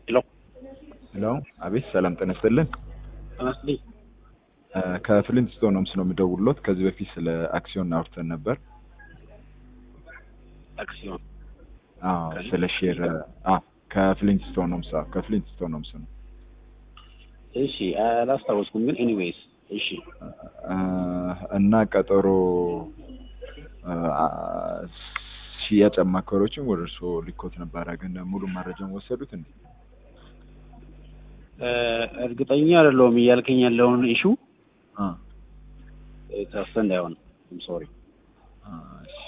ሄሎ ሄሎ፣ አቤት። ሰላም ጤና ይስጥልን። ተመስልኝ ከፍሊንት ስቶን ሆምስ ነው የምደውልሎት። ከዚህ በፊት ስለ አክሲዮን አውርተን ነበር። አክሲዮን አዎ፣ ስለ ሼር። አዎ፣ ከፍሊንት ስቶን ሆምስ። አዎ፣ ከፍሊንት ስቶን ሆምስ ነው። እሺ፣ አላስታወስኩም ግን ኤኒዌይስ፣ እሺ እና ቀጠሮ ሽያጭ አማካሪዎችን ወደ እርስዎ ልኮት ነበረ፣ ግን ሙሉ መረጃውን ወሰዱት እንዴ? እርግጠኛ አይደለሁም እያልከኝ ያለውን ኢሹ አ ተስተ እንዳይሆን ሶሪ። እሺ